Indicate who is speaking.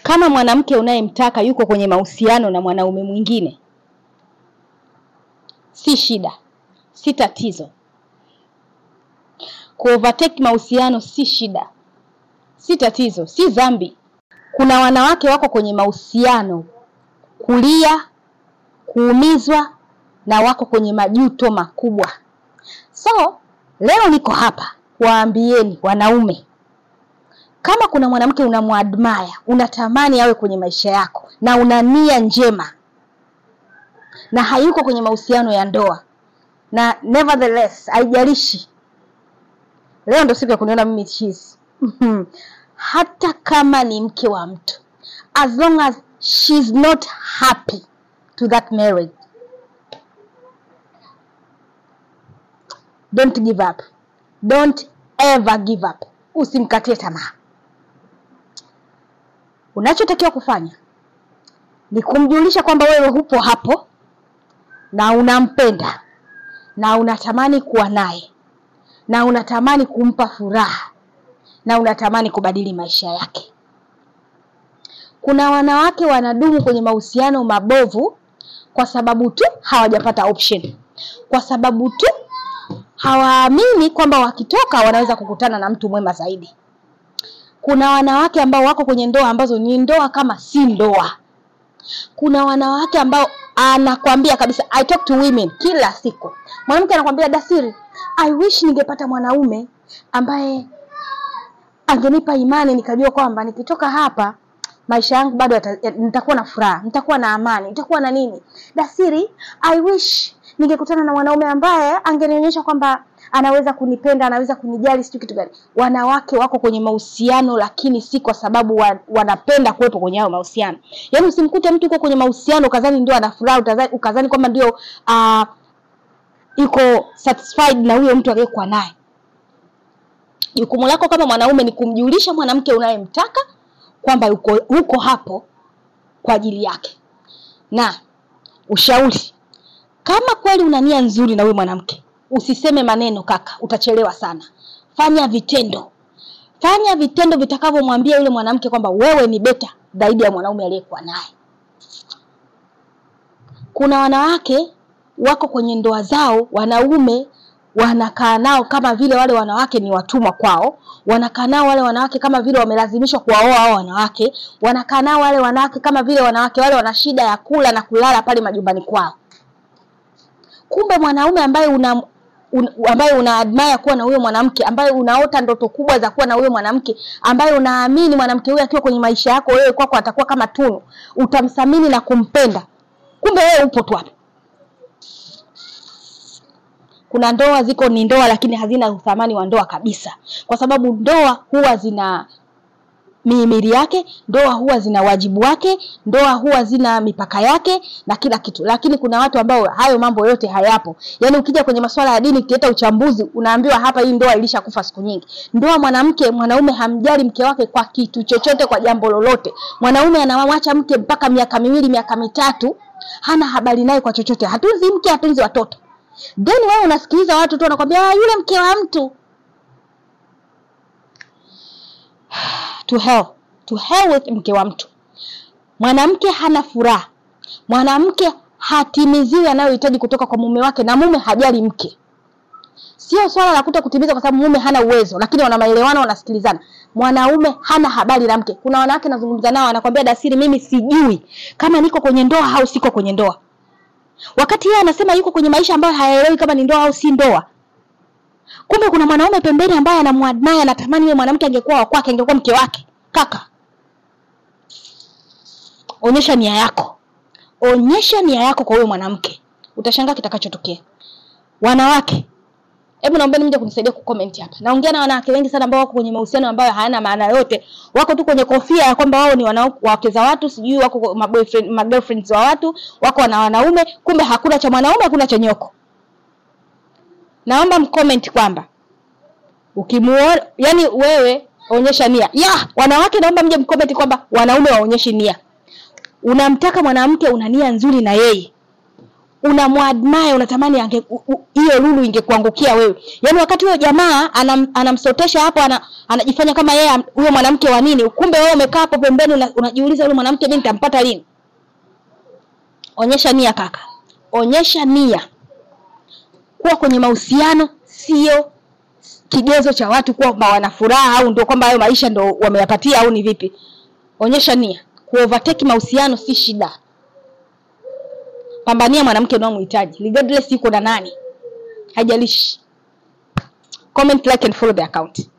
Speaker 1: Kama mwanamke unayemtaka yuko kwenye mahusiano na mwanaume mwingine, si shida, si tatizo. Kuovertake mahusiano si shida, si tatizo, si dhambi. Kuna wanawake wako kwenye mahusiano kulia, kuumizwa na wako kwenye majuto makubwa. So leo niko hapa kuwaambieni wanaume, kama kuna mwanamke unamwadmire, unatamani awe kwenye maisha yako na una nia njema na hayuko kwenye mahusiano ya ndoa, na nevertheless, haijalishi leo ndo siku ya kuniona mimi cheese. hata kama ni mke wa mtu, as long as she's not happy to that marriage, don't give up, don't ever give up. Usimkatie tamaa. Unachotakiwa kufanya ni kumjulisha kwamba wewe hupo hapo na unampenda na unatamani kuwa naye na unatamani kumpa furaha na unatamani kubadili maisha yake. Kuna wanawake wanadumu kwenye mahusiano mabovu kwa sababu tu hawajapata option, kwa sababu tu hawaamini kwamba wakitoka wanaweza kukutana na mtu mwema zaidi. Kuna wanawake ambao wako kwenye ndoa ambazo ni ndoa kama si ndoa. Kuna wanawake ambao anakwambia kabisa, I talk to women kila siku. Mwanamke anakwambia Dasiri, I wish ningepata mwanaume ambaye angenipa imani nikajua kwamba nikitoka hapa maisha yangu bado yata- nitakuwa na furaha, nitakuwa na amani, nitakuwa na nini. Dasiri, I wish ningekutana na mwanaume ambaye angenionyesha kwamba anaweza kunipenda, anaweza kunijali, sijui kitu gani. Wanawake wako kwenye mahusiano, lakini si kwa sababu wa, wanapenda kuwepo kwenye hayo mahusiano. Yaani usimkute mtu yuko kwenye mahusiano ukadhani ndio ana furaha, utadhani- ukadhani kwamba ndio uh, yuko satisfied na huyo mtu aliyekuwa naye. Jukumu lako kama mwanaume ni kumjulisha mwanamke unayemtaka kwamba uko, uko hapo kwa ajili yake. Na ushauri, kama kweli una nia nzuri na huyu mwanamke, usiseme maneno kaka, utachelewa sana. Fanya vitendo, fanya vitendo vitakavyomwambia yule mwanamke kwamba wewe ni beta zaidi ya mwanaume aliyekuwa naye. Kuna wanawake wako kwenye ndoa zao, wanaume wanakaa nao kama vile wale wanawake ni watumwa kwao, wanakaa nao wale wanawake kama vile wamelazimishwa kuwaoa hao wanawake, wanakaa nao wale wanawake kama vile wanawake wale wana shida ya kula na kulala pale majumbani kwao. Kumbe mwanaume ambaye una un, ambaye una admire kuwa na huyo mwanamke, ambaye unaota ndoto kubwa za kuwa na huyo mwanamke, ambaye unaamini mwanamke huyo akiwa kwenye maisha yako wewe kwako atakuwa kama tunu, utamthamini na kumpenda, kumbe wewe upo tu hapo. Kuna ndoa ziko ni ndoa, lakini hazina uthamani wa ndoa kabisa, kwa sababu ndoa huwa zina mihimili yake, ndoa huwa zina wajibu wake, ndoa huwa zina mipaka yake na kila kitu. Lakini kuna watu ambao hayo mambo yote hayapo. Yaani ukija kwenye masuala ya dini, ukileta uchambuzi, unaambiwa hapa hii ndoa ilishakufa siku nyingi. Ndoa mwanamke, mwanaume hamjali mke wake kwa kitu chochote, kwa jambo lolote. Mwanaume anamwacha mke mpaka miaka miwili, miaka mitatu, hana habari naye kwa chochote, hatunzi mke, hatunzi watoto. Then wewe unasikiliza watu tu wanakwambia "Ah, yule mke wa mtu to hell to hell with mke wa mtu. Mwanamke hana furaha, mwanamke hatimiziwi anayohitaji kutoka kwa mume wake, na mume hajali mke. Sio swala la kuto kutimiza kwa sababu mume hana uwezo, lakini wana maelewano, wanasikilizana. Mwanaume hana habari na mke. Kuna wanawake nazungumza nao, anakwambia Dasiri, mimi sijui kama niko kwenye ndoa au siko kwenye ndoa, wakati yeye anasema yuko kwenye maisha ambayo hayaelewi kama ni ndoa au si ndoa. Kumbe kuna mwanaume pembeni ambaye anamwadmire, anatamani yule mwanamke angekuwa wa kwake, angekuwa mke wake. Kaka, onyesha nia yako, onyesha nia yako kwa huyo mwanamke, utashangaa kitakachotokea. Wanawake, hebu naombeni mje kunisaidia kucomment hapa. Naongea na wanawake wengi sana ambao wako kwenye mahusiano ambayo hayana maana yote, wako tu kwenye kofia ya kwamba wao ni wanao- wake za watu, sijui wako kwa- maboyfriend, magirlfriends wa watu, wako na wanaume, kumbe hakuna cha mwanaume, hakuna cha nyoko. Naomba mcomment kwamba ukimuona, yani wewe onyesha nia ya wanawake. Naomba mje mcomment kwamba wanaume waonyeshi nia. Unamtaka mwanamke, una nia nzuri na yeye, unamwadmire unatamani ange- u- u- hiyo lulu ingekuangukia wewe yaani wakati huyo jamaa anam, anamsotesha hapo ana, anajifanya kama yeye am- huyo mwanamke wa nini kumbe wewe umekaa hapo pembeni una, unajiuliza yule mwanamke mimi nitampata lini onyesha nia kaka onyesha nia kuwa kwenye mahusiano sio kigezo cha watu kwamba wana furaha au ndio kwamba hayo maisha ndo wameyapatia au ni vipi onyesha nia kuovertake mahusiano si shida pambania mwanamke unaomhitaji regardless yuko na nani haijalishi comment like and follow the account